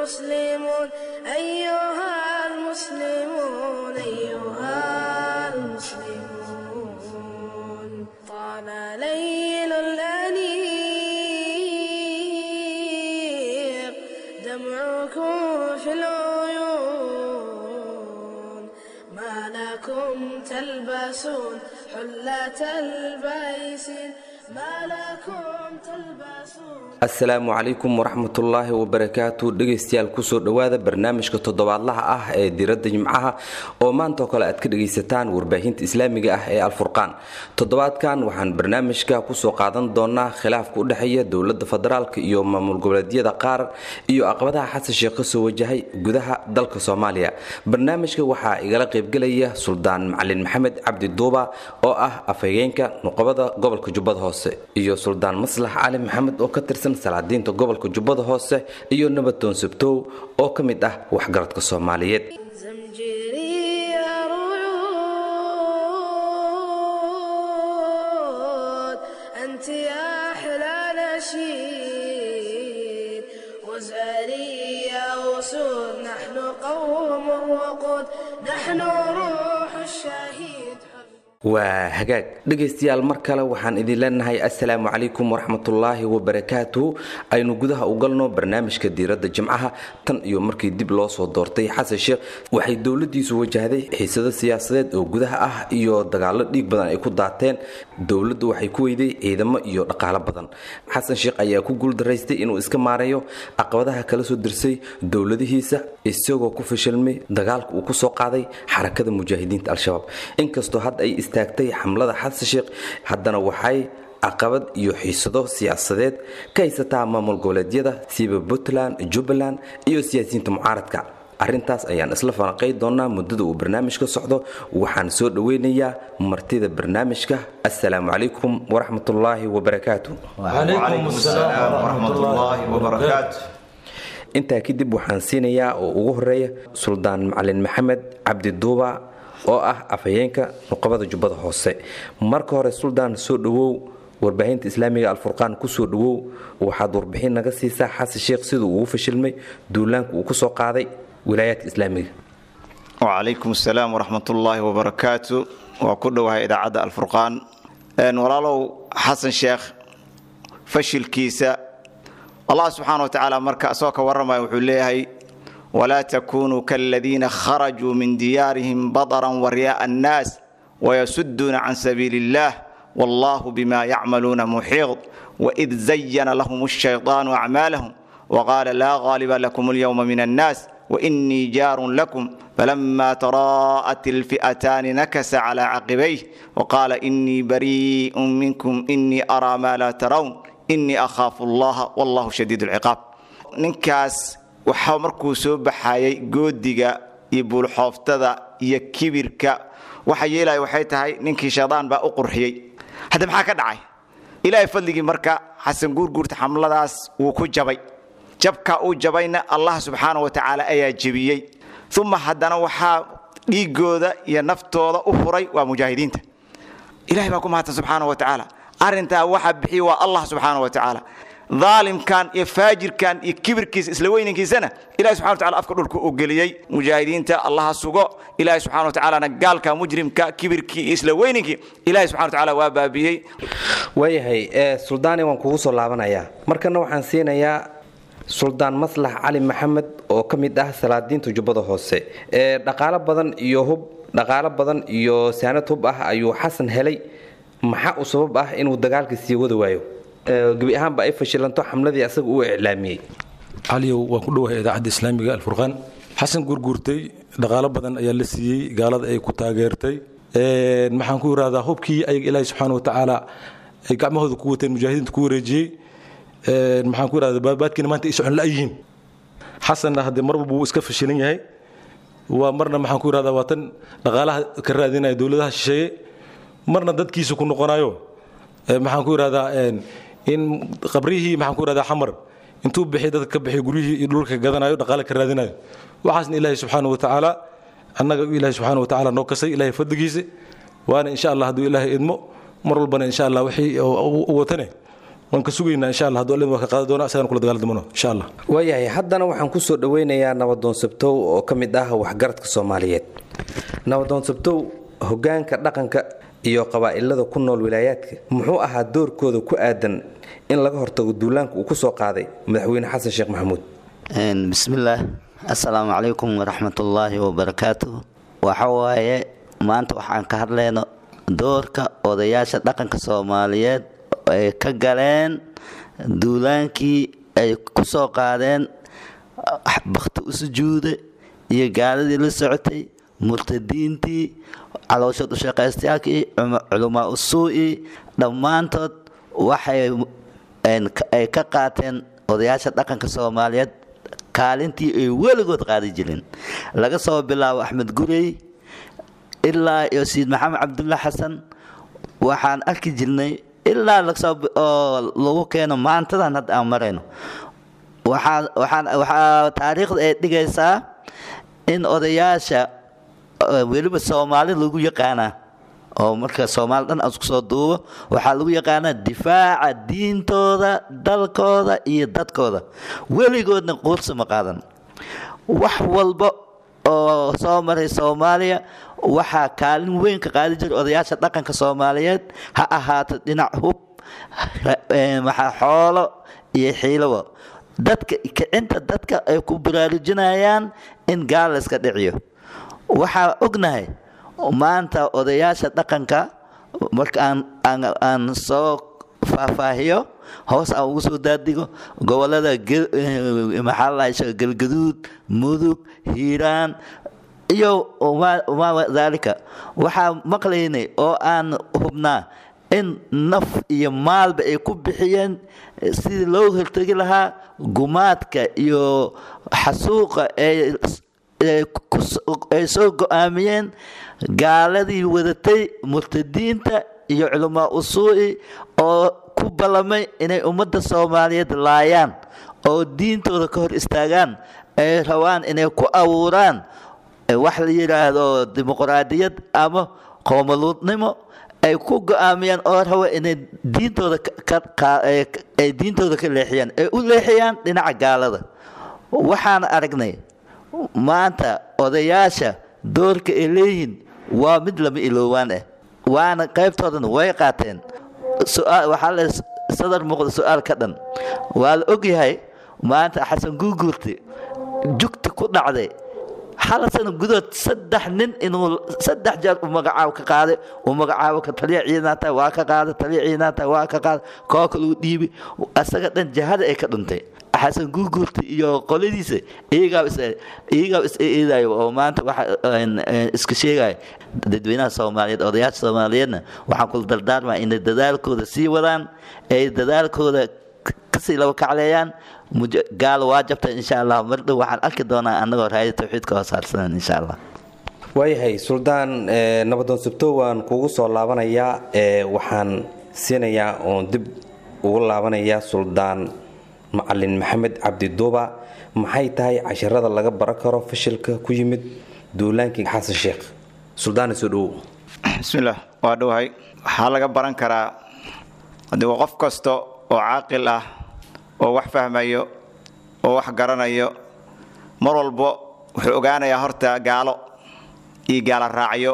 المسلمون أيها المسلمون أيها المسلمون طال ليل الأنيق دمعكم في العيون ما لكم تلبسون حلة البيسين ما لكم تلبسون asalaamu calaykum waraxmatullaahi wabarakaatu dhegaystayaal kusoo dhowaada barnaamijka toddobaadlaha ah ee diradda jimcaha oo maanta oo kale aad ka dhegaysataan warbaahinta islaamiga ah ee alfurqaan toddobaadkan waxaan barnaamijka kusoo qaadan doonaa khilaafka u dhexeeya dowladda federaalka iyo maamul goboleedyada qaar iyo caqabadaha xasan sheekh kasoo wajahay gudaha dalka soomaaliya barnaamijka waxaa igala qaybgelaya suldaan macalin maxamed cabdi duuba oo ah afhageenka nuqobada gobolka jubbada hoose iyo suldaan maslax cali maxamed oo ka tirsan salaadiinta gobolka jubbada hoose iyo nabatoon sabtow oo ka mid ah waxgaradka soomaaliyeed زمجري رعود أنت يا أحلى نشيد وزاري يا أسود نحن قوم وقود نحن روح الشهيد waa hagaag dhegaystayaal mar kale waxaan idin leenahay assalaamu calaykum waraxmatullaahi wabarakaatu aynu gudaha u galno barnaamijka diiradda jimcaha tan iyo markii dib loo soo doortay xasan sheekh waxay dowladiisu wajahday xiisado siyaasadeed oo gudaha ah iyo dagaalo dhiig badan ay ku daateen dowladdu waxay ku weyday ciidamo iyo dhaqaalo badan xasan sheekh ayaa ku guuldaraystay inuu iska maareeyo caqabadaha kala soo dirsay dowladihiisa isagoo ku fashilmay dagaalka uu kusoo qaaday xarakada mujaahidiinta al-shabaab inkastoo hadda ay istaagtay xamlada xasan sheekh haddana waxay caqabad iyo xiisado siyaasadeed ka haysataa maamul goboleedyada siiba puntland jubbaland iyo siyaasiyiinta mucaaradka arrintaas ayaan isla falanqay doonaa muddada uu barnaamijka socdo waxaan soo dhoweynayaa martida barnaamijka assalaamu calaykum waraxmatullaahi wabarakaatu وعليكم السلام ورحمة الله وبركاته intaa kadib waxaan siinayaa oo ugu horeeya suldaan macalin maxamed cabdi duuba oo ah afhayeenka nuqabada jubbada hoose marka hore suldaan soo dhowow warbaahinta islaamiga alfurqaan kusoo dhowow waxaad warbixin naga siisaa xasan sheekh siduu ugu fashilmay duulaanka uu kusoo qaaday wilaayaadka islaamiga وعليكم السلام ورحمة الله وبركاته وكله إذاعة الفرقان أن ولالو حسن شيخ فشل كيسا الله سبحانه وتعالى مركا أسوك ورما وحليه ولا تكونوا كالذين خرجوا من ديارهم بطرا ورياء الناس ويسدون عن سبيل الله والله بما يعملون محيط وإذ زين لهم الشيطان أعمالهم وقال لا غالب لكم اليوم من الناس وإني جار لكم فلما تراءت الفئتان نكس على عقبيه وقال إني بريء منكم إني أرى ما لا ترون إني أخاف الله والله شديد العقاب ninkaas waxaa markuu soo baxayay goodiga iyo buulxooftada iyo kibirka waxa yeelaya waxay tahay ninkii shaydaan baa u qurxiyey hadda maxaa ka dhacay ilaahay fadligii marka xasan guurguurta xamladaas wuu ku jabay jabka uu jabayna allah subxaana wa tacaala ayaa jebiyey uma haddana waxaa dhiigooda iyo naftooda u furay waa mujaahidiinta ilahay baa ku mahadsan subxaana wa tacaala arrintaa waxa bixiya waa allah subxaana wa tacaala daalimkan iyo faajirkan iyo kibirkiisa isla weynankiisana ilahi subxana wa tacala afka dhulka uu geliyey mujaahidiinta allaha sugo ilahi subxana wa tacaalana gaalka mujrimka kibirkii iyo isla weynankii ilahi subxana wa tacaala waa baabiyey waayahay ee suldaani waan kugu soo laabanayaa markana waxaan siinayaa suldaan maslax cali maxamed oo ka mid ah salaadiinta jubbada hoose ee dhaqaalo badan iyo hub dhaqaalo badan iyo saanad hub ah ayuu xasan helay maxaa u sabab ah inuu dagaalka sii wada waayo Ee, gebi ahaanba ay fashilanto xamladii asaga uu iclaamiyey caliyow waan ku dhowahay idaacadda islaamiga alfurqaan xasan gurguurtay dhaqaalo badan ayaa la siiyey gaalada ay ku taageertay Een, maxaan ku irahdaa hubkii ayaga ilaahi subxaana wa tacaala ay gacmahooda ku wateen mujaahidiinta ku wareejiyey Een, maxaan ku irahdaa baadbaadkiina maanta ay socon la-yihiin xasanna haddee mar walba wuu iska fashilan yahay waa marna maxaan ku irahdaa waa tan dhaqaalaha ka raadinaya dowladaha shisheeye marna dadkiisa ku noqonayo Ee, maxaan ku irahdaa een, in qabrihii maxaan ku irahdaa xamar intuu bixi dadka ka bixi guryihii iyo dhulka gadanayo dhaqaale ka raadinayo waxaasna ilaahi subxaana wa tacaala annaga ilaahi subxaana wa tacaala noo kasay ilaahay fadligiisa waana insha allah hadduu ilaahay idmo mar walbana insha allah wixii u watane waan ka sugaynaa insha allah hadduu allin waa ka qaadi doona asagana kula dagaali doono insha allah waayahay haddana waxaan ku soo dhoweynayaa nabadoon sabtow oo ka mid ah waxgaradka soomaaliyeed nabadoon sabtow hogaanka dhaqanka iyo qabaa'ilada ku nool wilaayaadka muxuu ahaa doorkooda ku aadan in laga hortago duulaanka uu ku soo qaaday madaxweyne xasan sheekh maxamuud bismillaah assalaamu calaykum waraxmatullaahi wabarakaatuh waxa waaye maanta waxaan ka hadlayno doorka odayaasha dhaqanka soomaaliyeed ay ka galeen duulaankii ay ku soo qaadeen bakhti u sujuuda iyo gaaladii la socotay murtadiintii calooshood ushaqaystayaalkii culamaa usuu'i dhammaantood waxay ay ka qaateen odayaasha dhaqanka soomaaliyeed kaalintii ay weligood qaadi jireen laga soo bilaabo axmed gurey ilaa iyo sayid maxamed cabdulla xasan waxaan arki jirnay ilaa oo lagu keeno maantadan hadda aan marayno waxaa taariikhda ay dhigaysaa in odayaasha weliba soomaali lagu yaqaanaa oo marka soomaali dhan aan isku soo duubo waxaa lagu yaqaanaa difaaca diintooda dalkooda iyo dadkooda weligoodna quursa ma qaadan wax walba oo soo maray soomaaliya waxaa kaalin weyn ka qaadi jira odayaasha dhaqanka soomaaliyeed ha ahaato dhinac hub maxaa xoolo iyo xiilowa dadka kicinta dadka ay ku baraarujinayaan in gaal layska dhiciyo waxaa ognahay maanta odayaasha dhaqanka marka aan soo faahfaahiyo hoos aan ugu soo daadigo gobolada maxaa lahaa galgaduud mudug hiiraan iyo maa daalika waxaa maqlaynay oo aan hubnaa in naf iyo maalba ay ku bixiyeen sidii loo hortegi lahaa gumaadka iyo xasuuqa ee ay soo go-aamiyeen gaaladii wadatay murtadiinta iyo culamaa usuu'i oo ku ballamay inay ummadda soomaaliyeed laayaan oo diintooda ka hor istaagaan ay rabaan inay ku abuuraan wax la yidhaahdo dimuqraadiyad ama qoomaluudnimo ay ku go-aamiyaan oo raba inay diintooda ay diintooda ka leexiyaan ay u leexiyaan dhinaca gaalada waxaan aragnay maanta odayaasha doorka ay leeyihiin waa mid lama iloowaan ah waana qaybtoodana way qaateen waxaa la sadar muuqda su-aal ka dhan waa la ogyahay maanta xasan guuguurti jugti ku dhacday hal sano gudood saddex nin inuu saddex jeer u magacaabo ka qaaday uu magacaabo ka taliya ciidanaata waa ka qaaday taliya ciidanaata waa ka qaaday koo kale uu dhiibi asaga dhan jahada ay ka dhuntay xasan guuguurta iyo qoladiisa iyagaa is eedayo oo maanta waxa iska sheegaya dadweynaha soomaaliyeed odayaasha soomaaliyeedna waxaan kula dardaarmaa inay dadaalkooda sii wadaan ay dadaalkooda kasii laba kacleeyaan gaal waa jabta insha allah mar dhow waxaan arki doonaa annagoo raaya tawxiidka hoosaarsanan insha allah waayahay suldaan nabadoon sabto waan kugu soo laabanayaa waxaan siinayaa oon dib ugu laabanayaa suldaan macalin maxamed cabdi duuba maxay tahay casharada laga baran karo fashilka ku yimid duulaankii xasan sheekh suldaana soo dhowow bismillaah waa dhowahay waxaa laga baran karaa haddii waa qof kasta oo caaqil ah oo wax fahmayo oo wax garanayo mar walbo wuxuu ogaanayaa horta gaalo iyo gaala raacyo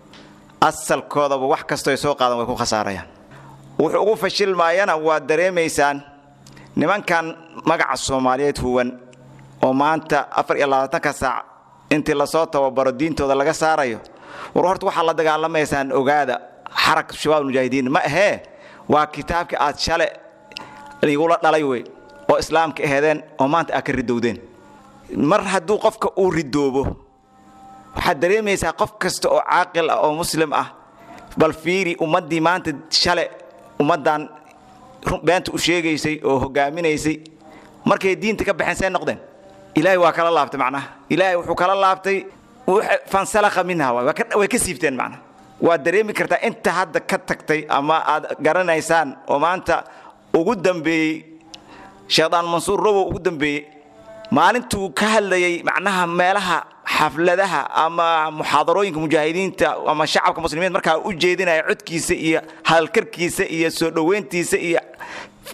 asalkoodaba wax kastoo ay soo qaadan way ku khasaarayaan wuxuu ugu fashilmaayana waad dareemaysaan nimankan magaca soomaaliyeed huwan oo maanta afar iyo labaatanka saac intii lasoo tababaro diintooda laga saarayo war horta waxaad la dagaalamaysaan ogaada xarak shabaab mujaahidiin ma ahee waa kitaabkii aad shale igula dhalay wey oo islaamka ahedeen oo maanta aad ka ridowdeen mar hadduu qofka uu ridoobo waxaad dareemaysaa qof kasta oo caaqil ah oo muslim ah bal fiiri ummaddii maanta shale ummaddan beenta u sheegaysay oo hogaaminaysay markay diinta ka baxeen say noqdeen ilaahay waa kala laabtay macnaha ilaahay wuxuu kala laabtay fansalakha minha way ka siibteen macnaha waad dareemi kartaa inta hadda ka tagtay ama aad garanaysaan oo maanta ugu dambeeyey sheekhdaan mansuur robow ugu dambeeyey maalintuu ka hadlayay macnaha meelaha xafladaha ama muxaadarooyinka mujaahidiinta ama shacabka muslimiin markaa u jeedinaya codkiisa iyo hadalkarkiisa iyo soo dhoweyntiisa iyo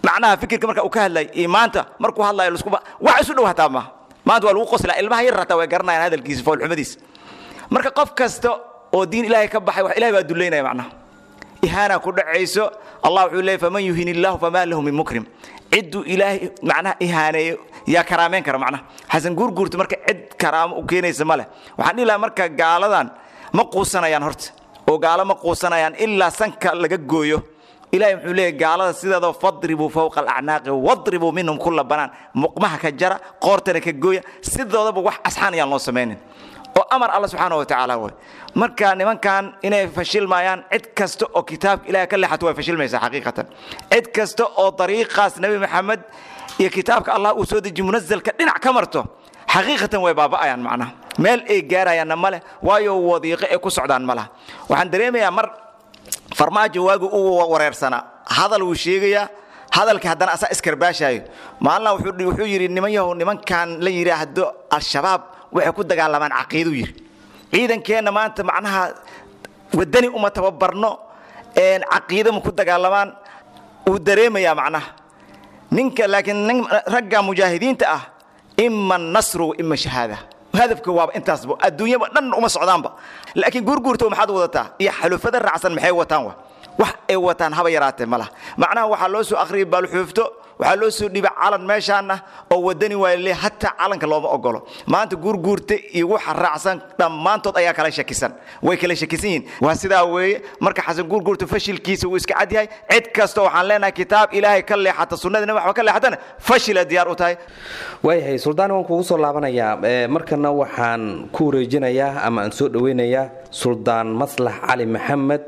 macnaha fikirka marka uu ka hadlay iyo maanta markuu hadlayo laskuba wax isu dhow hataa maaha maanta waa lagu qoslaa ilmaha yar hataa way garanayaan hadalkiisa foolxumadiisa marka qof kasta oo diin ilaahay ka baxay wax ilahay baa dullaynaya macnaha ihaana ku dhacayso allah wuxuu leeyay faman yuhin illaahu famaa lahu min mukrim cidduu ilaahay macnaha ihaaneeyo yaa karaameyn kara macnaha xasan guurguurta marka cid karaamo u keenaysa ma leh waxaan dhihi lahaa marka gaaladan ma quusanayaan horta oo gaalo ma quusanayaan ilaa sanka laga gooyo ilahay muxuu leeyahy gaalada sideedaba fadribuu fawqa alacnaaqi wadribuu minhum kulla banaan muqmaha ka jara qoortana ka gooya sidoodaba wax asxaan ayaan loo samaynin oo amar alla subxaana wa tacaala way marka nimankan inay fashilmayaan cid kasta oo kitaabka ilahay ka leexato way fashilmaysaa xaqiiqatan cid kasta oo dariiqaas nebi maxamed iyo kitaabka allah uu soo deji munazalka dhinac ka marto xaqiiqatan way baaba'ayaan macnaha meel ay gaarayaanna ma leh waayo wadiiqo ay ku socdaan ma laha waxaan dareemayaa mar farmaajo waagu uu wareersanaa hadal wuu sheegayaa hadalkii haddana asaa iskarbaashaayo maalina wuxuu yidhi niman yahow nimankan la yidhaahdo al-shabaab waxay ku dagaalamaan caqiiduu yidhi ciidankeenna maanta macnaha wadani uma tababarno caqiida ma ku dagaalamaan wuu dareemayaa macnaha ninka laakiin nin ragga mujaahidiinta ah ima nasru ima shahaada hadafka waaba intaasba adduunyaba dhan uma socdaanba laakiin guurguurto maxaad wadataa iyo xalufada raacsan maxay wataan wa wax ay wataan haba yaraatee ma laha macnaha waxaa loo soo akhriyay baalxuufto waxaa loo soo dhiibay calan meeshaana oo wadani waale hataa calanka looma ogolo maanta guurguurta iyo waxa raacsan dhammaantood ayaa kala shakisan way kala shakisan yihiin waa sidaa weeye marka xasan guurguurta fashilkiisa wuu iska cad yahay cid kasta waxaan leenahay kitaab ilaahay ka leexata sunnadina waxba ka leexatana fashila diyaar u tahay waayahay suldaan waan kugu soo laabanayaa markana waxaan ku wareejinayaa ama aan soo dhoweynayaa suldaan maslax cali maxamed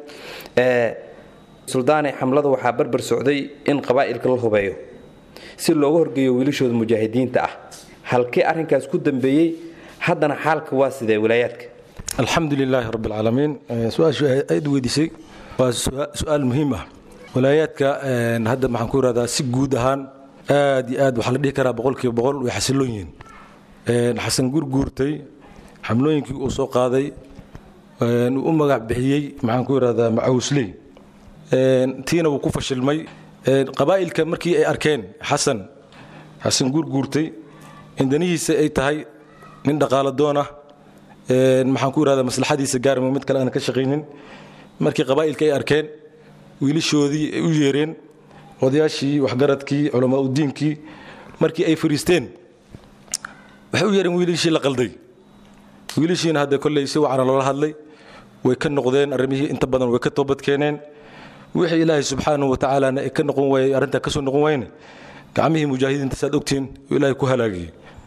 suldaane xamlada waxaa barbar socday in qabaa'ilka la hubeeyo si looga horgeeyo wiilashooda mujaahidiinta ah halkee arrinkaas ku dambeeyey haddana xaalka waa sidee wilaayaadka alxamdu lilaahi rabbi alcaalamiin su-aashu aad weydiisay waa su-aal muhiim ah walaayaadka hadda maxaan ku irahdaa si guud ahaan aad iyo aad waxaa la dhihi karaa boqolkiiba boqol way xasiloon yihiin xasan gurguurtay xamlooyinkii uu soo qaaday uu u magac bixiyey maxaan ku irahdaa macawusley tiina wuu ku fashilmay qabaa'ilka markii ay arkeen xasan xasan guurguurtay indanihiisa ay tahay nin dhaqaalo doon ah maxaan ku irahdaa maslaxadiisa gaarma mid kale aan ka shaqaynin markii qabaa'ilka ay arkeen wiilashoodii ay u yeereen odayaashii waxgaradkii culamaa udiinkii markii ay fariisteen waxay u yeereen wiilashii la qalday wiilashiina hadda kolley si wacana loola hadlay way ka noqdeen arrimihii inta badan way ka toobad keeneen wixii ilaahay subxaanahu watacaalana ay ka noqon waayey arrintaa ka soo noqon wayne gacmihii mujaahidiinta saad ogtiin uu ilaahay ku halaagiyey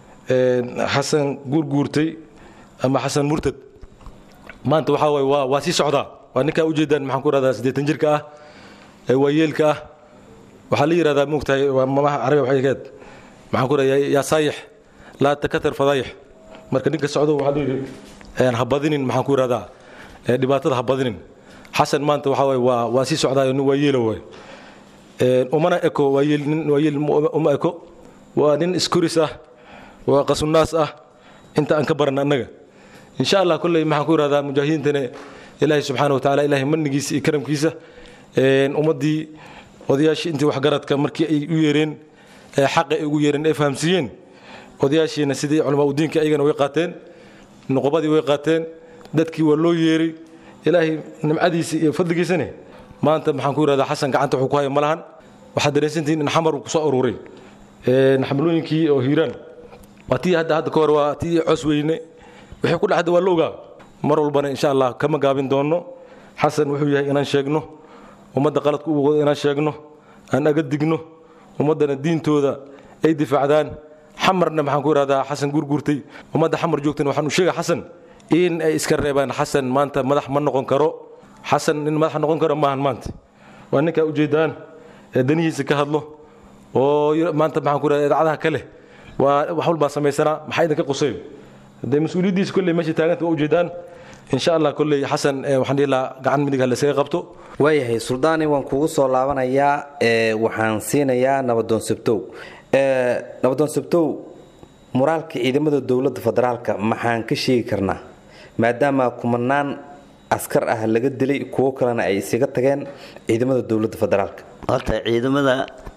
xasan guurguurtay ama xasan murtad maanta waxaa waaye waa waa sii socdaa waa ninkaa ujeedaan maxaan ku rahdaa siddeetan jirka ah ee waayeelka ah waxaa la yidhahdaa moogtahay waa mamaha carabiga waxay keed maxaan ku rahdaa yaa saayix laa takatar fadaayix marka ninka socdo waxaa la yidhi ha badinin maxaan ku ihahdaa dhibaatada ha badinin xasan maanta waxaa waay waa waa sii socdaayo nin waayeela waay umana eko waayeel nin waayeel uma eko waa nin iskuris ah waa qasunaas ah inta aan ka baran annaga insha allah kolley maxaan ku ihahdaa mujaahidiintana ilaahay subxaana watacaala ilaahay manigiisa iyo karamkiisa ummaddii odayaashii intii waxgaradka markii ay u yeereen xaqa ay ugu yeereen ay fahamsiiyeen odayaashiina sidii culamaa udiinka ayagana way qaateen nuqubadii way qaateen dadkii waa loo yeeray ilaahay nimcadiisa iyo fadligiisane maanta maxaan ku irahdaa xasan gacanta wuxuu ku haya ma lahan waxaad dareensantihiin in xamar uu kusoo ururay xamlooyinkii oo hiiraan waa tii hadda hadda ka hor waa tii cos weyne wixii ku dhacda waa la ogaa mar walbana insha allah kama gaabin doonno xasan wuxuu yahay inaan sheegno ummadda qaladka u wado inaan sheegno aan aga digno ummaddana diintooda ay difaacdaan xamarna maxaan ku ihahdaa xasan gurgurtay ummadda xamar joogtana waxaan u sheega xasan in ay iska reebaan xasan maanta madax ma noqon karo xasan nin madax noqon karo maahan maanta waa ninkaa ujeedaan ee danihiisa ka hadlo oo maanta maxaan ku ihahdaa idaacadaha kale waa wax walbaa samaysanaa maxaa idinka quseyn haddee mas-uuliyaddiisa kolley meesha taaganta waa ujeedaan insha allah kolley xasan waxaan dhihi lahaa gacan midig ha laysaga qabto waayahay suldaani waan kugu soo laabanayaa waxaan siinayaa nabadoon sabtow nabadoon sabtow muraalka ciidamada dowladda federaalka maxaan ka sheegi karnaa maadaama kumanaan askar ah laga dilay kuwo kalena ay isaga tageen ciidamada dowladda federaalka horta ciidamada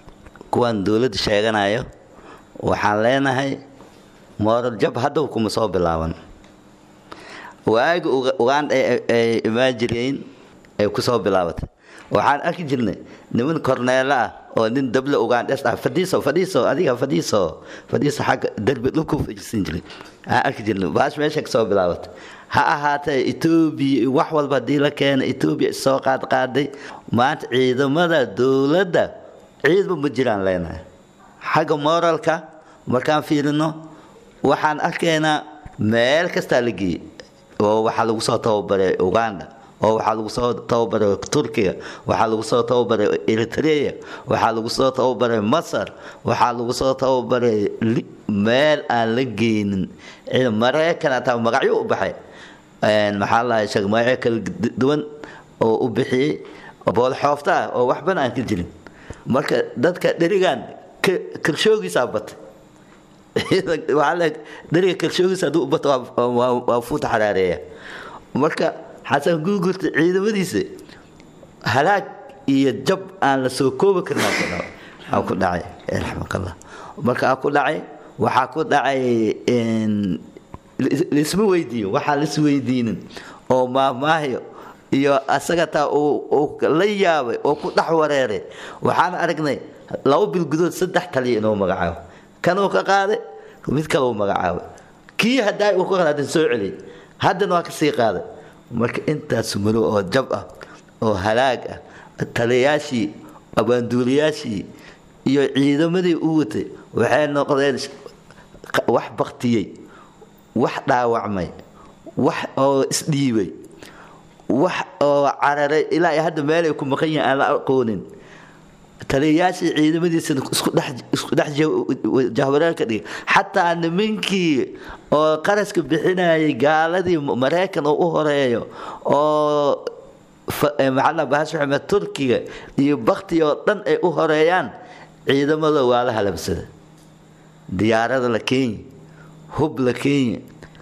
kuwan dowladda sheeganayo waxaan leenahay mooral jab haddaw kuma soo bilaaban waagi uganda ay imaan jireen ay kusoo bilaabatay waxaan arki jirnay niman korneelo ah oo nin dable ugandes ah fadhiiso fadhiiso adiga fadhiiso fadhiiso xagga derbi dhulku fajirsan jiray aan arki jirnay baash meesha kasoo bilaabatay ha ahaatee etoobiya wax walba haddii la keena etoobiya isoo qaad qaaday maanta ciidamada dowladda ciidba ma jiraan leenahay xagga moralka markaan fiirino waxaan arkaynaa meel kastaa la geeyey oo waxaa lagu soo tababaray uganda oo waxaa lagu soo tababaray turkiga waxaa lagu soo tababaray eritrea waxaa lagu soo tababaray masar waxaa lagu soo tababaray meel aan la geynin maraykan ataa magacyo u baxay maxaa lahay sheeg magacyo kala duwan oo u bixiyey bool xoofta ah oo waxbana aan ka jirin marka dadka dherigan kalshoogiisaa batay dheriga kalshoogiisa hadduu u bato waa fuuta xaraareeya marka xasan guugurta ciidamadiisa halaag iyo jab aan la soo koobi karin aa ku dhacay raxmakallah marka aa ku dhacay waxaa ku dhacay laisma weydiiyo waxaa lis weydiinin oo maahmaahyo iyo asaga taa uu la yaabay oo ku dhex wareeray waxaan aragnay laba bil gudood saddex taliya inuu magacaabo kanuu ka qaaday mid kale uu magacaabay kii hadaa uu ka qaadan soo celiyay haddana waa kasii qaaday marka intaas maro oo jab ah oo halaag ah taliyayaashii abaanduuliyaashii iyo ciidamadii u watay waxay noqdeen wax baktiyey wax dhaawacmay wax oo isdhiibay wax oo cararay ilaa hadda meelay ku maqan yihiin aan la aqoonin taliyayaashii ciidamadiisana isku dhex jahwareerka dhigay xataa nimankii oo qaraska bixinayay gaaladii maraykan oo u horeeyo oo maxaa bahas maxamed turkiga iyo bakti oo dhan ay u horeeyaan ciidamada waa la halabsada diyaarada la keenya hub la keenya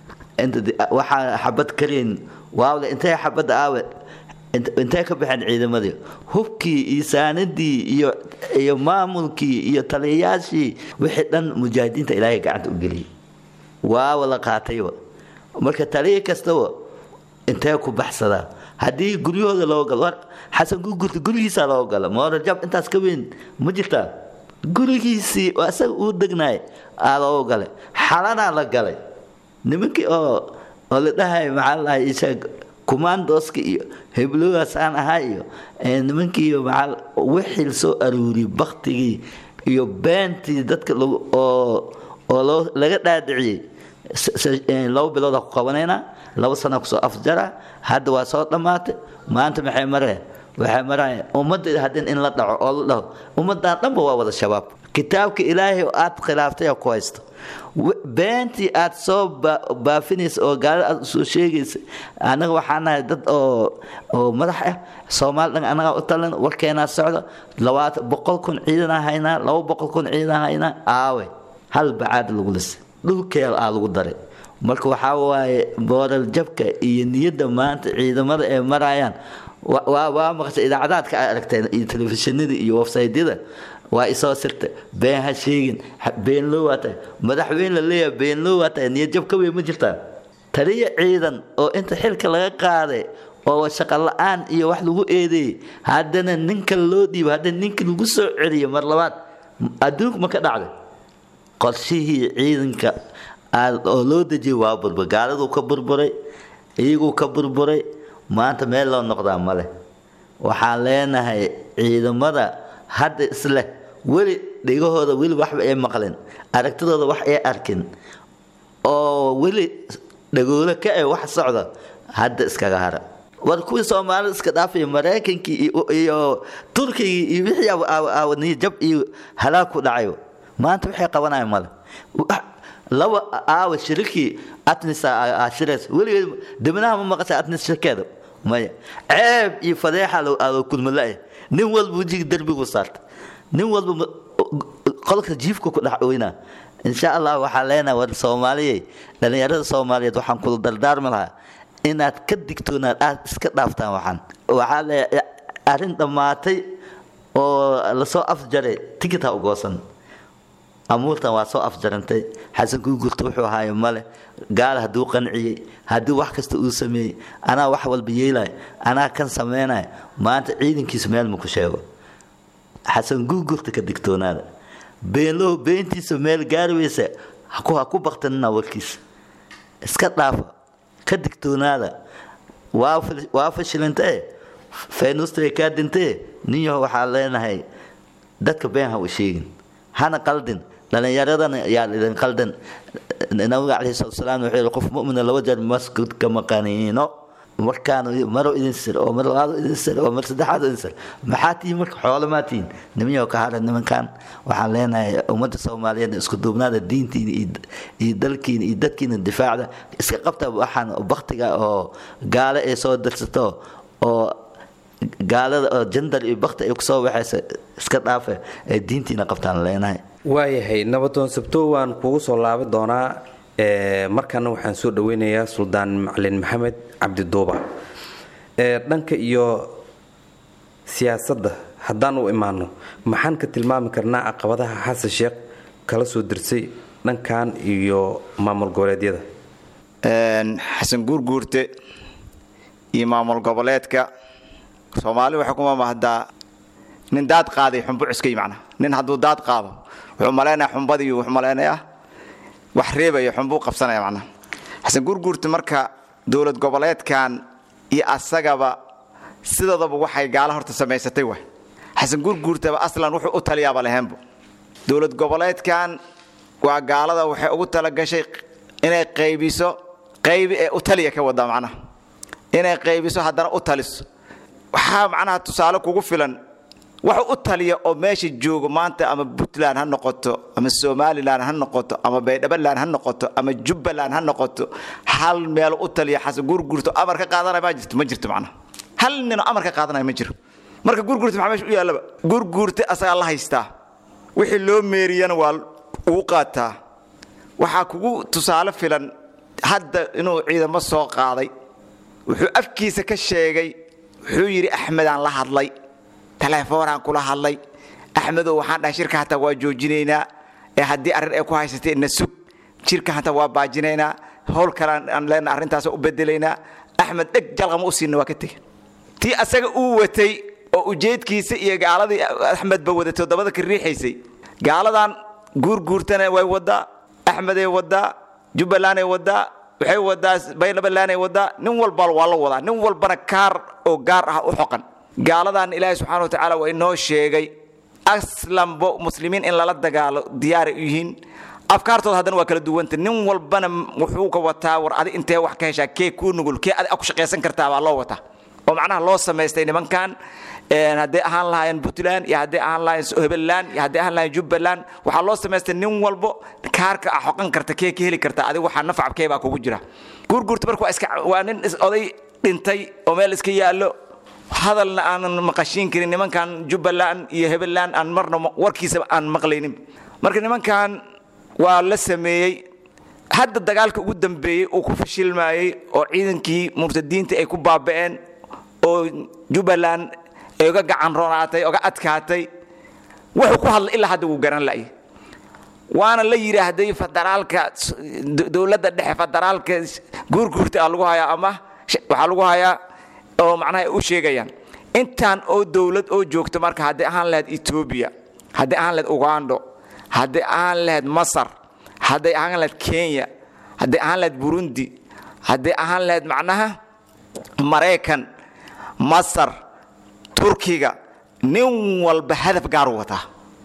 waxaa xabad karayn waawle intay xabadda aawe intay ka baxeen ciidamadii hubkii iyo saanadii iyo iyo maamulkii iyo taliyayaashii wixii dhan mujaahidiinta ilaahay gacanta u geliyay waawa la qaatayba marka taliya kastaba intee ku baxsadaa haddii guryahooda loo galo war xasan gugurta gurigiisaa loo gala moorajab intaas ka weyn ma jirtaa gurigiisii oo isaga uu degnaay aa loo galay xalanaa la galay nimankii oo oo la dhahay maxaa la dhahay isaga kumaandoska iyo hebloogaasaan ahaa iyo nimankii maxaa wixii soo aruuriyey baktigii iyo beentii dadka oo oo loo laga dhaadhiciyey laba bilooda ku qabanaynaa laba sana kusoo afjara hadda waa soo dhammaatay maanta maxay mareen waxay maraya ummadda haddin in la dhaco oo la dhaho ummaddan dhanba waa wada shabaab kitaabka ilaahay oo aad khilaaftay oo ku haysto beentii aad soo baafinaysa oo gaalada aad usoo sheegaysa annaga waxaa nahay dad oo oo madax ah soomaali dhan annagaa u talin warkeenaa socda labaatan boqol kun ciidanaa haynaa laba boqol kun ciidanaa haynaa aawe hal bacaad lagu lisay dhulkeel aa lagu daray marka waxaa waaye booral jabka iyo niyadda maanta ciidamada ay marayaan waa maqashay idaacadaadka aad aragteen iyo telefishinada iyo websaydyada waa isoo sirta been ha sheegin been loo waa tahay madaxweyne la leeyahay been loo waa tahay niyad jab ka weyn ma jirtaa taliya ciidan oo inta xilka laga qaaday oo shaqo la-aan iyo wax lagu eedeeyey haddana ninka loo dhiibo haddana ninka lagu soo celiyo mar labaad adduunku ma ka dhacday qorshihii ciidanka oo loo dejiyay waa burbur gaaladuu ka burburay iyaguu ka burburay maanta meel loo noqdaa male waxaan leenahay ciidamada hadda isleh weli dhigahooda weli waxba ay maqlin aragtidooda wax ay arkin oo weli dhagoolo ka e wax socda hadda iskaga hara war kuwii soomaalida iska dhaafaya maraykankii iyo turkigii iyo wixii aawaniyo jab iyo halaag ku dhacayo maanta waxay qabanayaan male laba aawa shirikii atnis shirays weligeed dibnaha ma maqashay atnis shirkeeda maya ceeb iyo fadeexa alo kulmala nin walba wejiga derbigu saarta nin walba qolka jiifka ku dhex oynaa insha allah waxaan leenahay war soomaaliyey dhallinyarada soomaaliyeed waxaan kula dardaarmi lahaa inaad ka digtoonaad aad iska dhaaftaan waxaan waxaa le arrin dhammaatay oo lasoo afjaray tikita u goosan amuurtan waa soo afjarantay xasan guugurta wuxuu ahaayo male gaal hadduu qanciyey haddii wax kasta uu sameeyey anaa wax walba yeelay anaa kan samaynaya maanta ciidankiisu meel maku sheego xasan guugurta ka digtoonaada beenlow beentiisa meel gaari weysa ha ku baktanina warkiisa iska dhaafa ka digtoonaada waa fashilintee faynuustay kaa dintee ninyaho waxaa leenahay dadka been ha u sheegin hana qaldin dhallinyaradana yaa idin qaldan nabiga calayhi salatu salaam wuxuu yihi qof mu'mina laba jeer masjidka maqaniino markaan maro idin sir oo mar labaad idin sir oo mar saddexaad idin sir maxaa tihiin marka xoolo maa tihiin nimanyaho ka hara nimankan waxaan leenahay ummadda soomaaliyeed isku duubnaada diintiina iyo dalkiina iyo dadkiina difaacda iska qabta waxaan baktiga oo gaale ay soo dirsato oo gaalada oo jandar iyo bakti ay kusoo waxaysa iska dhaafe ee diintiina qabtaan leenahay waayahay nabadoon sabto waan kugu soo laaban doonaa markana waxaan soo dhaweynayaa suldaan macalin maxamed cabdiduuba dhanka iyo siyaasadda haddaan u imaano maxaan ka tilmaami karnaa caqabadaha xasan sheekh kala soo dirsay dhankan iyo maamul goboleedyada xasan guurguurte iyo maamul goboleedka soomaali waxay kuma mahdaa nin daad qaaday xumbu cuskay macna nin hadduu daad qaado wuxuu malaynayaa xumbadii wuxuu malaynayaa wax reebaya xunbuu qabsanaya macnaha xasan guurguurta marka dowlad goboleedkan iyo asagaba sidoodaba waxay gaala horta samaysatay waay xasan guurguurtaba aslan wuxuu u taliyaaba lahaynbu dowlad goboleedkan waa gaalada waxay ugu talagashay inay qaybiso qaybi ee u taliya ka wada macnaha inay qaybiso haddana u taliso waxaa macnaha tusaale kugu filan wax u taliya oo meesha joogo maanta ama puntland ha noqoto ama somalilan ha noqoto ama baydhabaland ha noqoto ama jubbaland ha noqoto hal meel u taliya xasan guurguurto amar ka qaadanaya ma jirto ma jirto macnaha hal ninoo amar ka qaadanaya ma jiro marka guurguurta maxaa meesha u yaallaba guurguurta asagaa la haystaa wixii loo meeriyana waa ugu qaataa waxaa kugu tusaale filan hadda inuu ciidamo soo qaaday wuxuu afkiisa ka sheegay wuxuu yidhi axmedaan la hadlay telefoonaan kula hadlay axmedow waxaan dhahay shirka hataa waa joojinaynaa ee haddii arrin ay ku haysatay na sug shirka hataa waa baajinaynaa howl kalean aan leenna arrintaas u bedelaynaa axmed dheg jalqama u siina waa ka tegey tii asaga uu watay oo ujeedkiisa iyo gaaladii axmedba wadatay dabada ka riixaysay gaaladan guurguurtana way wadaa axmeday wadaa jubbalanday wadaa waxay wadaa baydhabalanay wadaa nin walba waa la wadaa nin walbana kaar oo gaar ah u xoqan gaaladan ilaahay subxana wa tacaala waa inoo sheegay aslanbo muslimiin in lala dagaalo diyaaray u yihiin afkaartooda haddana waa kala duwanta nin walbana wuxuu ka wataa war adi intee wax ka heshaa kee kuu nugul kee adi ku shaqaysan kartaa baa loo wataa oo macnaha loo samaystay nimankan hadday ahaan lahaayeen puntland iyo hadday ahaan lahaayeen hebeland iyo hadday ahaan lahayen jubbaland waxaa loo samaystay nin walbo kaarka a xoqan karta kee ka heli karta adiga waxaa nafcabkee baa kugu jira guurguurta marka waa iska waa nin oday dhintay oo meel iska yaallo hadalna aanan maqashiin karin nimankan jubbaland iyo hebeland aan marna warkiisaba aan maqlaynin marka nimankan waa la sameeyey hadda dagaalka ugu dambeeyey uu ku fashilmayey oo ciidankii murtadiinta ay ku baaba'een oo jubbaland ay uga gacan roonaatay oga adkaatay wuxuu ku hadlay ilaa hadda wuu garan la'y waana la yidhaahday federaalka dowladda dhexe federaalka guurguurta aa lagu hayaa ama waxaa lagu hayaa oo macnaha ay u sheegayaan intaan oo dowlad oo joogto marka hadday ahaan lahayd etoobiya hadday ahaan lahayd ugando hadday ahaan lahayd masar hadday ahaan lahayd kenya hadday ahaan lahayd burundi hadday ahaan lahayd macnaha maraykan masar turkiga nin walba hadaf gaaru wataa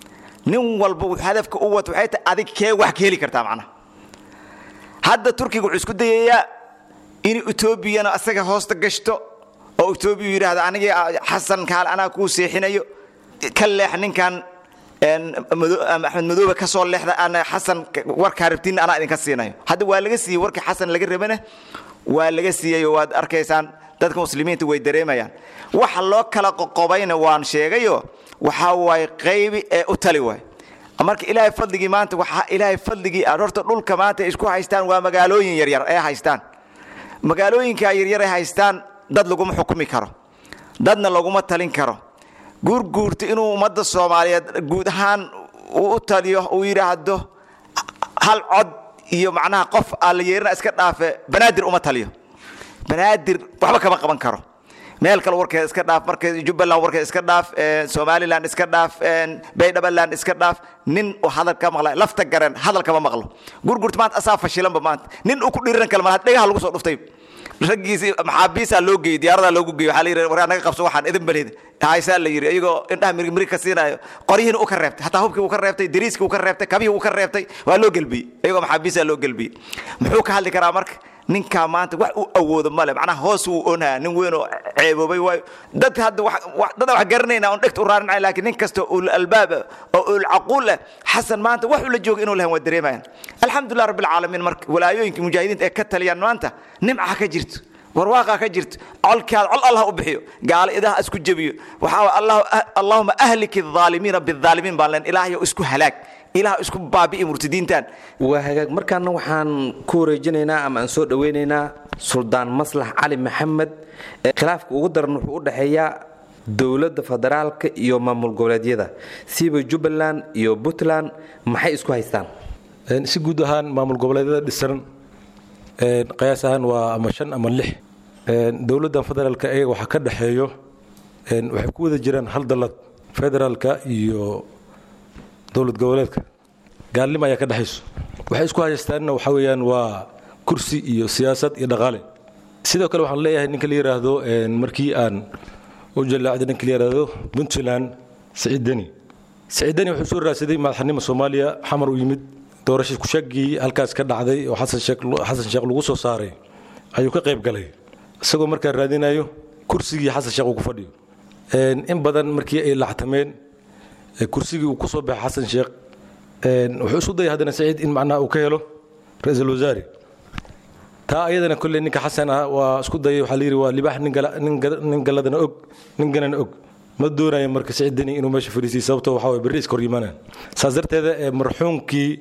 nin walba hadafka u wata waxay tahay adig kee wax ka heli kartaa macnaha hadda turkiga wuxuu isku dayayaa in etoobiyana asaga hoosta gashto oo etoobiya yidhaahdo anigii xasan kaale anaa kuu seexinayo ka leex ninkan axmed madoobe ka soo leexda ana xasan warkaa rabtiin anaa idinka siinayo hadda waa laga siiyey warkii xasan laga rabana waa laga siiyayo waad arkaysaan dadka muslimiinta way dareemayaan waxa loo kala qoqobayna waan sheegayo waxaa waaye qaybi ee u tali waay marka ilaahay fadligii maanta waxaa ilaahay fadligii horta dhulka maanta isku haystaan waa magaalooyin yaryar ee haystaan magaalooyinka yaryar ay haystaan dad laguma xukumi karo dadna laguma talin karo guurguurta inuu ummadda soomaaliyeed guud ahaan uu u taliyo uu yidhaahdo hal cod iyo macnaha qof aan la yeerina iska dhaafe banaadir uma taliyo banaadir waxba kama qaban karo meel kale warkeeda iska dhaaf marka jubbaland warkeeda iska dhaaf somaliland iska dhaaf baydhabaland iska dhaaf nin uu hadal ka maqla lafta garan hadal kama maqlo gurgurta maanta asaa fashilanba maanta nin uu ku dhiiran kale malaha dhegaha lagu soo dhuftay raggiisi maxaabiisaa loo geeyey diyaaradaa loogu geeyey waxaa la yidhi war naga qabso waxaan idin balid haysaa la yidhi iyagoo indhaha mirig mirig ka siinayo qoryihiina u ka reebtay hataa hubkii uu ka reebtay dariiskii uu ka reebtay kabihii uu ka reebtay waa loo gelbiyey iyagoo maxaabiisaa loo gelbiyey muxuu ka hadli karaa marka ninkaa maanta wax u awoodo male macnaha hoos uu onhaa nin weynoo ceeboobay waayo dadka hadda dada wax garanayna on dhegta u raarinay laakiin nin kasta ul albaab oo ul caquul ah xasan maanta wax ula jooga inuu lahan waa dareemayaan alxamdulilah rabbil caalamiin marka walaayooyinka mujaahidiinta ee ka taliyaan maanta nimca ka jirto warwaaqa ka jirto colkaada col allah u bixiyo gaalo idaha isku jebiyo waxaa allahuma ahliki aalimiina biaalimiin baan leen ilaahayo isku halaag ilaah isku baabi'i murtadiintan waa hagaag markaana waxaan ku wareejinaynaa ama aan soo dhowaynaynaa suldaan maslax cali maxamed khilaafka ugu daran wuxuu u dhexeeyaa dowladda federaalka iyo maamul goboleedyada siiba jubbaland iyo puntland maxay isku haystaan si guud ahaan maamul goboleedyada dhisan qiyaas ahaan waa ama shan ama lix dowladdan federaalka iyaga waxaa ka dhexeeyo waxay ku wada jiraan hal dallad federaalka iyo dowlad goboleedka gaalnimo ayaa ka dhexayso waxay isku haystaanna waxaa weeyaan waa kursi iyo siyaasad iyo dhaqaale sidoo kale waxaan leeyahay ninka la yidhaahdo markii aan u jalaacday ninka la yidhaahdo puntland siciid deni siciid deni wuxuu soo raadsaday madaxnimo soomaaliya xamar u yimid doorasha kushaggii halkaas ka dhacday oo xasan sheekh lagu soo saaray ayuu ka qayb galay isagoo markaa raadinayo kursigii xasan sheekh uu ku fadhiyo in badan markii ay lactameen kursigii uu ku soo baxay xasan sheekh wuxuu isu dayay haddana saciid in macnaha uu ka helo ra-iisul wasaare taa ayadana kolley ninka xasan ah waa isku dayay waxaa la yidhi waa libaax nin galladana og nin ganana og ma doonayo marka saciid deni inuu meesha fadhiisiyay sababtoo waxaa waye berri iska hor yimaanaan saas darteeda marxuumkii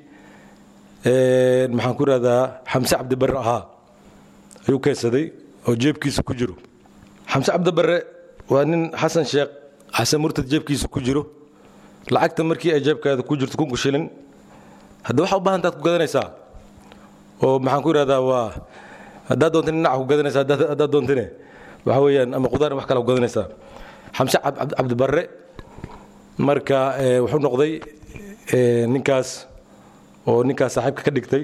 maxaan ku ihahdaa xamse cabdibarre ahaa ayuu keensaday oo jeebkiisa ku jiro xamse cabdibarre waa nin xasan sheekh xasan murtad jeebkiisa ku jiro lacagta markii ay jeebkaada ku jirto kunku shilin hadda waxaa u baahan taad ku gadanaysaa oo maxaan ku ihahdaa waa haddaad doontin dhinaca ku gadanaysaa haddaad doontine waxa weeyaan ama qudaar wax kale ku gadanaysaa xamse cabdibarre marka wuxuu noqday ninkaas oo ninkaas saaxiibka ka dhigtay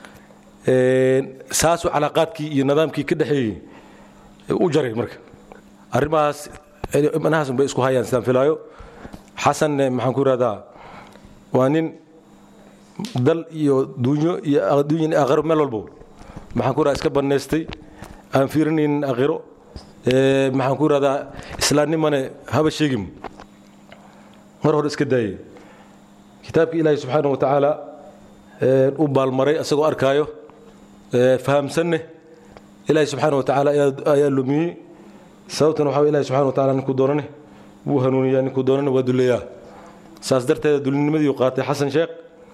saasuu calaaqaadkii iyo nidaamkii ka dhexeeyey u jaray marka arrimahaas manahaas bay isku hayaan sidaan filaayo xasanne maxaan ku ihahdaa waa nin dal iyo duunyo iyo adduunyan aakhiro meel walbo maxaan ku ihahdaa iska bannaystay aan fiirinaynin aakhiro maxaan ku ihahdaa islaamnimane haba sheegin mar hore iska daayey kitaabkii ilaahi subxaana wa tacaala u baalmaray asagoo arkaayo fahamsanne ilaahi subxaana wa tacaala ayaa lumiyey sababtan waxa ilahi subxana wa tacala ninkuu doonane wuu hanuuniyaa ninkuu doonane waa duleeyaa saas darteeda dulinimadii qaatay xasan sheekh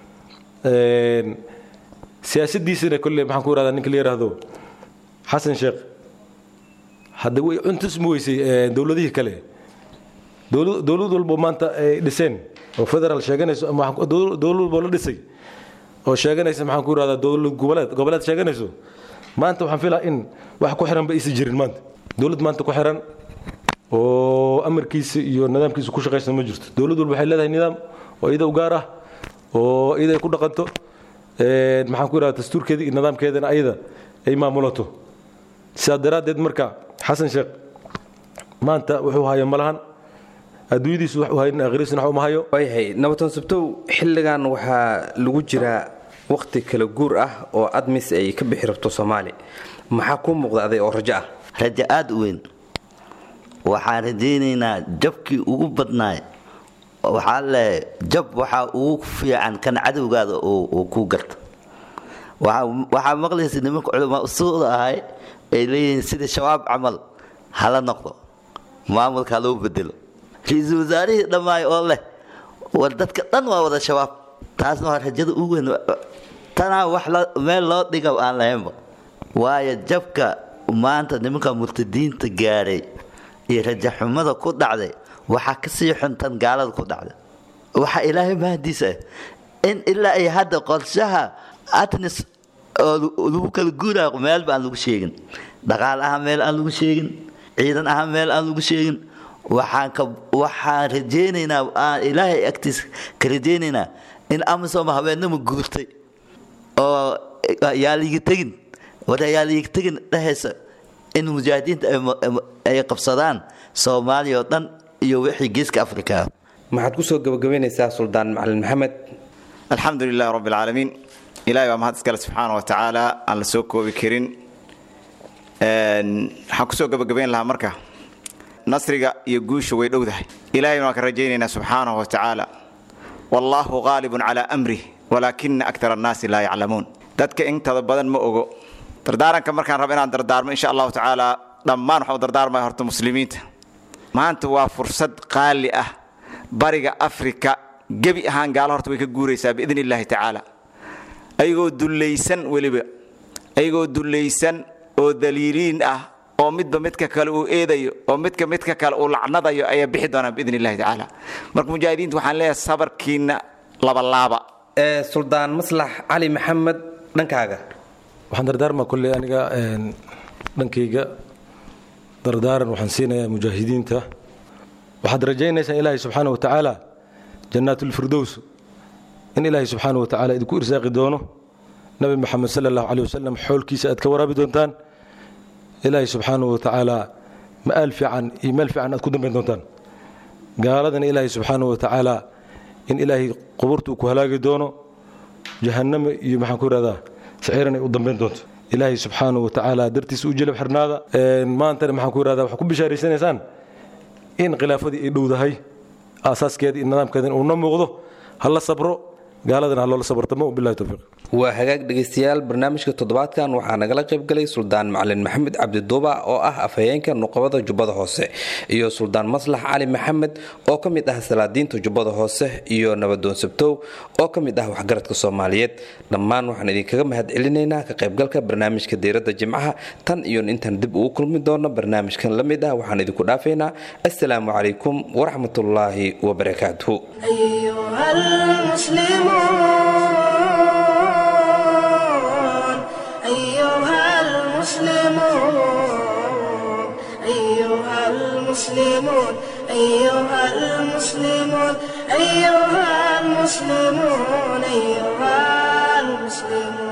siyaasadiisana kolley maxaan ku ihahdaa ninka la yidhaahdo xasan sheekh hadda way cuntusmi weysay dowladihii kale dowlad walbo maanta ay dhiseen oo federaal sheeganayso ama dowlad walbo la dhisay oo sheeganaysa maxaan ku ihahdaa dowlad goboleed goboleed sheeganayso maanta waxaan filaa in wax ku xiran ba aysan jirin maanta dowlad maanta ku xiran oo amarkiisa iyo nidaamkiisa ku shaqaysan ma jirto dowlad walba waxay leedahay nidaam oo iyada u gaar ah oo iyada ay ku dhaqanto maxaan ku ihahdaa dastuurkeeda iyo nidaamkeedana ayada ay maamulato sidaa daraaddeed marka xasan sheekh maanta wuxuu haya malahan adduunyadiisu wax u hayn akhriisna wax uma hayo waayahay nabatan subtow xilligan waxaa lagu jiraa wakhti kala guur ah oo admis ay ka bixi rabto soomaali maxaa kuu muuqda aday oo rajo ah rajo aada u weyn waxaan rajaynaynaa jabkii ugu badnaay waxaa le jab waxaa ugu fiican kan cadowgaada uu ku garta waxaa maqlaysa nimanka culamaa usuuda ahay ay leeyihiin sida shabaab camal hala noqdo maamulka haloo bedelo ra-iisul wasaarihii dhammaay oo leh war dadka dhan waa wada shabaab taasna waa rajada ugu weyn tanaa wax meel loo dhiga aan lahaynba waayo jabka maanta nimanka murtadiinta gaadhay iyo rajaxumada ku dhacday waxaa kasii xuntan gaalada ku dhacda waxaa ilaahay mahadiisa ah in ilaa ay hadda qorshaha atnis oo lagu kala guuraayo meelba aan lagu sheegin dhaqaal ahaan meel aan lagu sheegin ciidan ahaan meel aan lagu sheegin waxaan ka waxaan rajaynaynaa aan ilaahay agtiisa ka rajaynaynaa in amisom habeenimo guurtay oo yaa liiga tegin war yaa liiga tegin dhehaysa in mujaahidiinta ay qabsadaan soomaaliya oo dhan iyo wixii geeska afrika maxaad kusoo gabagabaynaysaa suldaan macalin maxamed alxamdu lilahi rabbi alcaalamiin ilahay baa mahad iskale subxaana wa tacaala aan la soo koobi karin waxaan kusoo gabagabayn lahaa marka nasriga iyo guusha way dhowdahay ilahayna waan ka rajaynaynaa subxaanahu wa tacaala wallaahu qaalibun calaa amrih walaakina aktar annaasi laa yaclamuun dadka intada badan ma ogo dardaaranka markaan rabo inaan dardaarmo insha allahu tacaala dhammaan waxaan u dardaarmaya horta muslimiinta maanta waa fursad qaali ah bariga afrika gebi ahaan gaalo horta way ka guuraysaa biidn illaahi tacaala ayagoo dullaysan weliba ayagoo dullaysan oo daliiliin ah oo midba midka kale uu eedayo oo midka midka kale uu lacnadayo ayaa bixi doonaa biidn illahi tacaala marka mujaahidiinta waxaan leeyahay sabarkiina labalaaba suldaan maslax cali maxamed dhankaaga waxaan dardaarmaa kolley aniga dhankayga dardaaran waxaan siinayaa mujaahidiinta waxaad rajaynaysaa ilaahay subxaana wa tacaala jannaatulfirdows in ilaahay subxaana wa tacaala idinku irsaaqi doono nabi maxamed sala allahu caleyh wasalam xoolkiisa aad ka waraabi doontaan ilaahay subxaana wa tacaala ma'aal fiican iyo meel fiican aad ku dambayn doontaan gaaladana ilaahay subxaana wa tacaala in ilaahay quburta uu ku halaagi doono jahannama iyo maxaan ku ihahdaa saciiran ay u dambayn doonto ilaahay subxaana wa tacaala dartiisa u jelab xirnaada maantana maxaan ku ihahdaa waxaa ku bishaaraysanaysaan in khilaafadii ay dhowdahay aasaaskeeda iyo nidaamkeedana uuna muuqdo ha la sabro gaaladana ha loola sabartamo bilahi towfiiq waa hagaag dhegaystayaal barnaamijka toddobaadkan waxaa nagala qaybgalay suldaan macalin maxamed cabdiduuba oo ah afhayeenka nuqabada jubbada hoose iyo suldaan maslax cali maxamed oo ka mid ah salaadiinta jubbada hoose iyo nabadoon sabtow oo ka mid ah waxgaradka soomaaliyeed dhammaan waxaan idinkaga mahad celinaynaa ka qaybgalka barnaamijka diiradda jimcaha tan iyo intaan dib ugu kulmi doono barnaamijkan la mid ah waxaan idinku dhaafaynaa assalaamu calaykum waraxmatullaahi wabarakaatuhu أيها المسلمون أيها المسلمون أيها المسلمون أيها المسلمون أيها المسلمون